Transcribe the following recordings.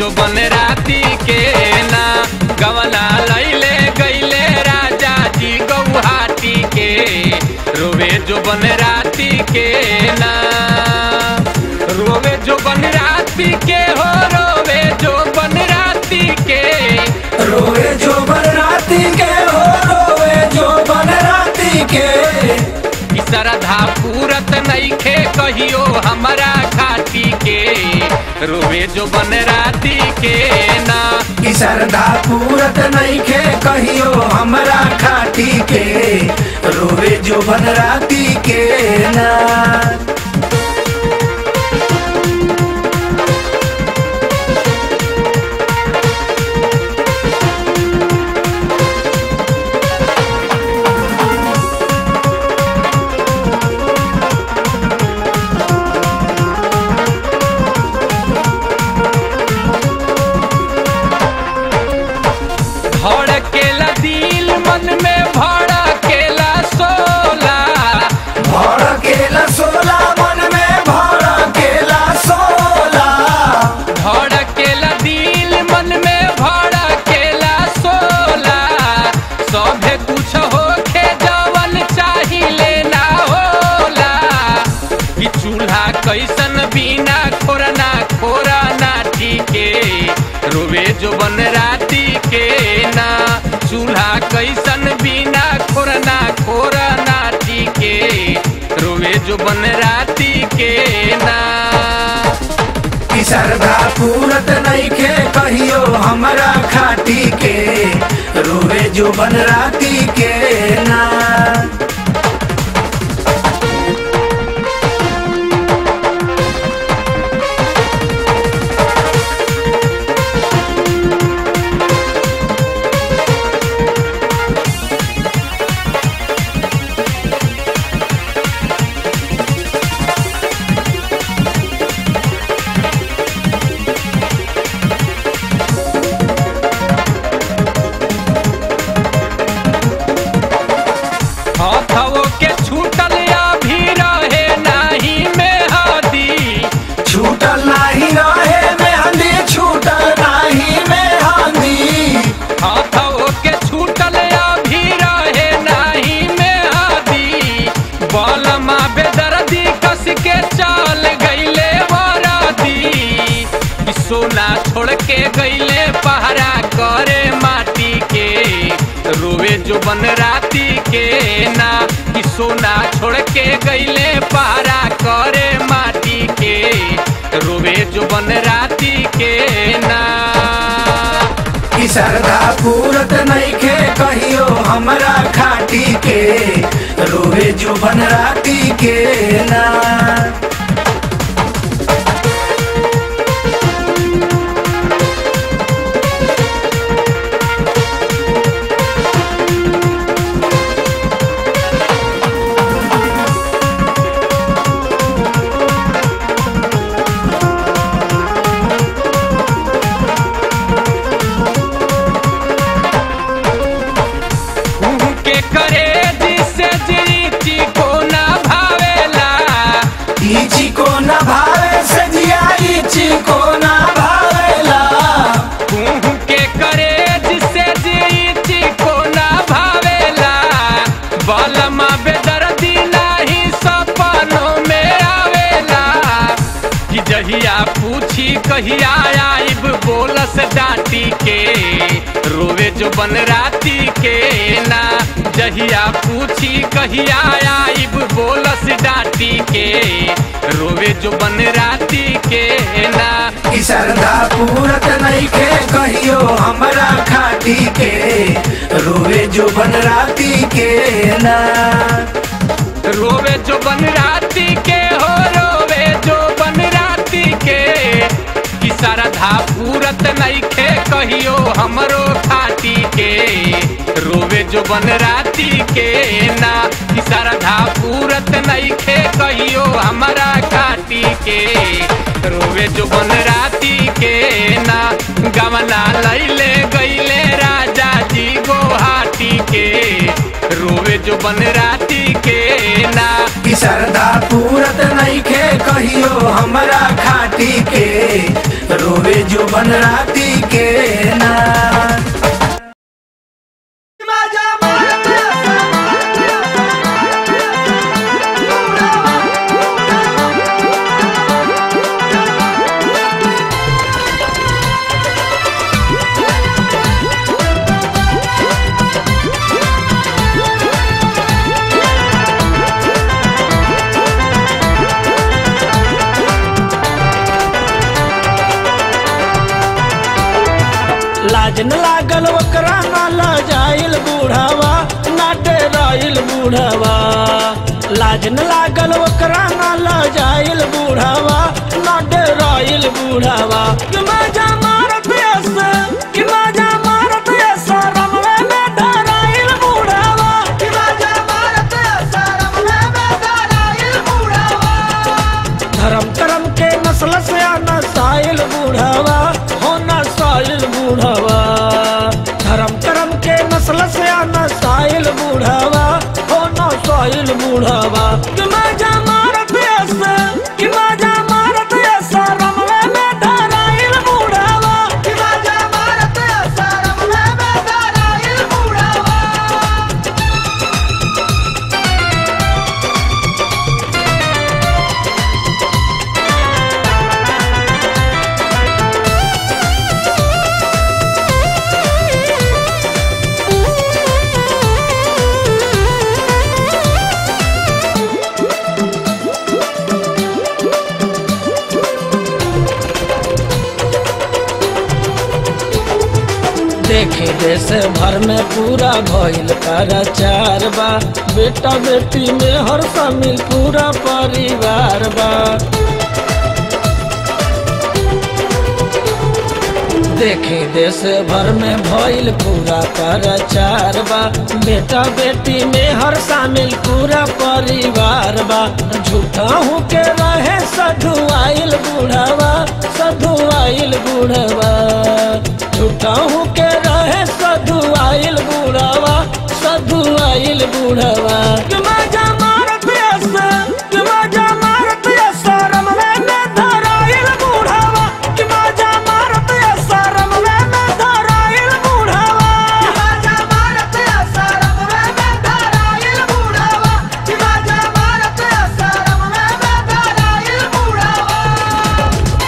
जो बन राती के ना गवना लैले गैले राजा जी गौहाटी के रोवे जो बन राती के ना रोवे जो बन राती के हो रोवे जो बन राती के रोए जो बन राती के हो रोए जो बन राती के ई श्रद्धा पूरत नइखे कहियो हमरा खाटी के रोवे जो बन राती के ना ई श्रद्धा पूरत नहीं खे कहियो हमरा खाटी के रोवे जो बन राती के ना भड़केला दिल मन में भड़केला सोला भड़केला सोला मन में भड़केला सोला भड़केला दिल मन में भड़केला सोला सभे कुछ होखे जवन चाहिले ना होला कि चूल्हा कैसन बिना खोरना खोरना ठीके रोवे जो बन राती के ना चूल्हा कैसन बिना खोरना खोरना ठीके रोवे जो बन राती के ना ई श्रद्धा पूरत नहीं खे कहियो हमरा खाटी के रोवे जो बन राती के ना हथवो के छूटल अभी रहे नाही में हदी छूटल नाही रहे मेहंदी छूटल नाही मेहंदी हथवो के छूटल अभी रहे नाही में हदी बलमा बेदर्दी कस के चल गईले वरदी कि सोना छोड़ के गईले पहरा करे माटी के रोवे जो बन राती के ना कि सोना छोड़ के गईले पहरा करे माटी के रोवे जो बन राती के ना ई श्रद्धा पूरत नहीं खे कहियो हमरा खाटी के रोवे जो बन राती के ना के करे जिसे जीती को ना भावेला इची को न भावे सजिया इची को न भावेला कुहू के करे जिसे जीती को ना भावेला बलमा बेदर्दी नाही सपनों में आवेला कि जहिया पूछी कहिया आइब बोलस डांटी के रोवे जो बन राती के ना जहिया पूछी कहिया आइब बोलस डांटी के रोवे जो बन राती के ना ई श्रद्धा पूरत नहीं खे कहियो हमरा खाटी के रोवे जो बन राती के ना रोवे जो बन राती के हो रोवे जो बन राती के कि श्रद्धा पूरत नइखे कहियो हमरो खाटी के रोवे जो बन राती के ना कि श्रद्धा पूरत नइखे कहियो हमरा खाटी के रोवे जो बन राती के ना गवना लैले गईले राजा जी गोहाटी के रोवे जो बन राती के ना ई श्रद्धा पूरत नहीं खे कहियो हमरा खाटी के रोवे जो बन बनराती के ना लाज न लागल ओकरा न लजाइल बूढ़ावा ना डराइल बूढ़ावा लाज न लागल ओकरा न लजाइल बूढ़ावा ना डराइल बूढ़ावा कि मजा मारत ऐसे कि मजा मारत ऐसा रमवे में डराइल बूढ़ावा कि मजा मारत ऐसा रमवे में डराइल बूढ़ावा धर्म करम के नस्ल से आना साइल बूढ़ावा होना साइल बूढ़ावा धर्म करम के नस्ल से आना साइल बूढ़ावा होना साइल बूढ़ावा कि मजा मारत ऐसे कि मजा मारत ऐसा रमवे में डराइल बूढ़ावा कि मजा मारत ऐसा रमवे में डराइल बूढ़ावा देखे देश भर में पूरा भइल प्रचार बा बेटा बेटी में हर शामिल पूरा परिवार बा देखे देश भर में भइल पूरा प्रचार बा बेटा बेटी में हर शामिल पूरा परिवार बा झूठा हूँ के रहे सधु आइल बूढ़ावा सधु आइल बूढ़ावा झूठा हूँ के रहे सधु आइल बूढ़ावा सधु आइल बूढ़ावा कि मजा मारत ऐसे कि मजा मारत ऐसा रमवे में धराइल बूढ़ावा कि मजा मारत ऐसा रमवे में धराइल बूढ़ावा कि मजा मारत ऐसा रमवे में धराइल बूढ़ावा कि मजा मारत ऐसा रमवे में धराइल बूढ़ावा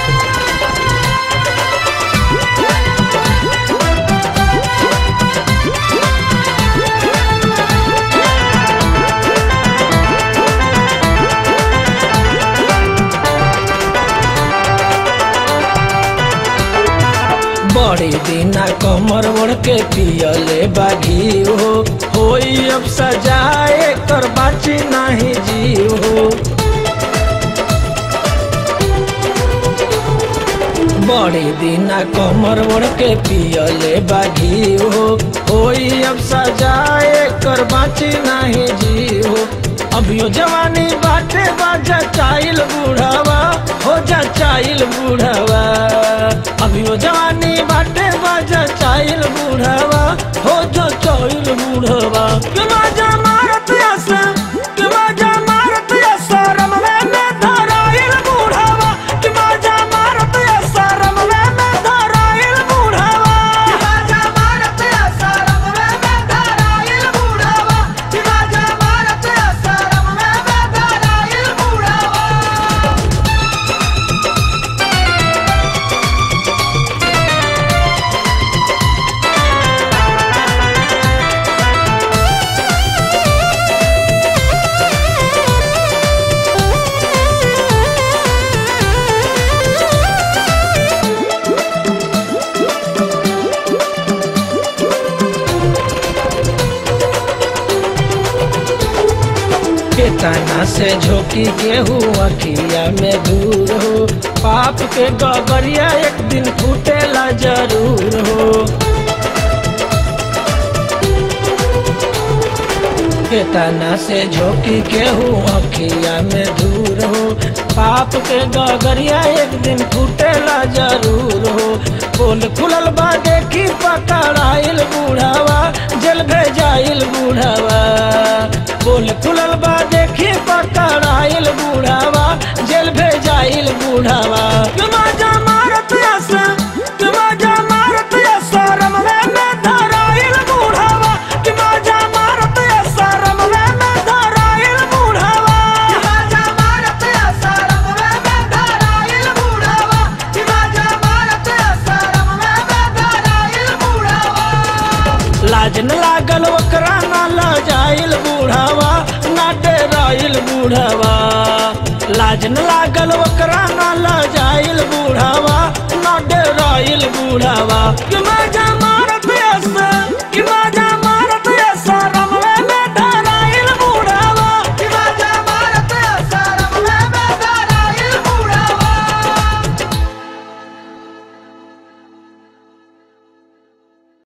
बड़ी दिना कमर ओढ़ के पियले बागी हो होई अब सजाए कर बाची नहीं जीव हो बड़ी दिना कमर ओढ़ के पियले बागी हो होई अब सजाए कर बाची नहीं जीव हो अभियो जवानी बाटे बाजा चाइल बूढ़ावा हो जा चाइल बूढ़ावा अभियो जवानी बाटे बाजा चाइल बूढ़ावा हो जा चाइल बूढ़ावा कि मजा मारत ऐसे कि मजा मारत ऐसा रमवे में धराइल बूढ़ावा कि मजा मारत ऐसा रमवे में धराइल बूढ़ावा कि मजा मारत ऐसा रमवे में धराइल बूढ़ावा कि मजा मारत ऐसा रमवे में धराइल बूढ़ावा केतना से झोंकी गेहूँ अखिया में दूर हो पाप के गगरिया एक दिन फूटेला जरूर हो केतना से झोंकी केहू अखिया में दूर हो पाप के गगरिया एक दिन फूटेला जरूर हो पोल खुलल बा देखी पकड़ाइल बूढ़ावा जेल भेजाइल बूढ़ावा पोल खुलल बा देखी पकड़ाइल बूढ़ावा जेल भेजाइल बूढ़ावा क्यों माजा मारत ऐसे क्यों रइल बूढ़वा लाज न लागल ओकरा न लजाइल बूढ़वा न डराइल बूढ़वा कि मजा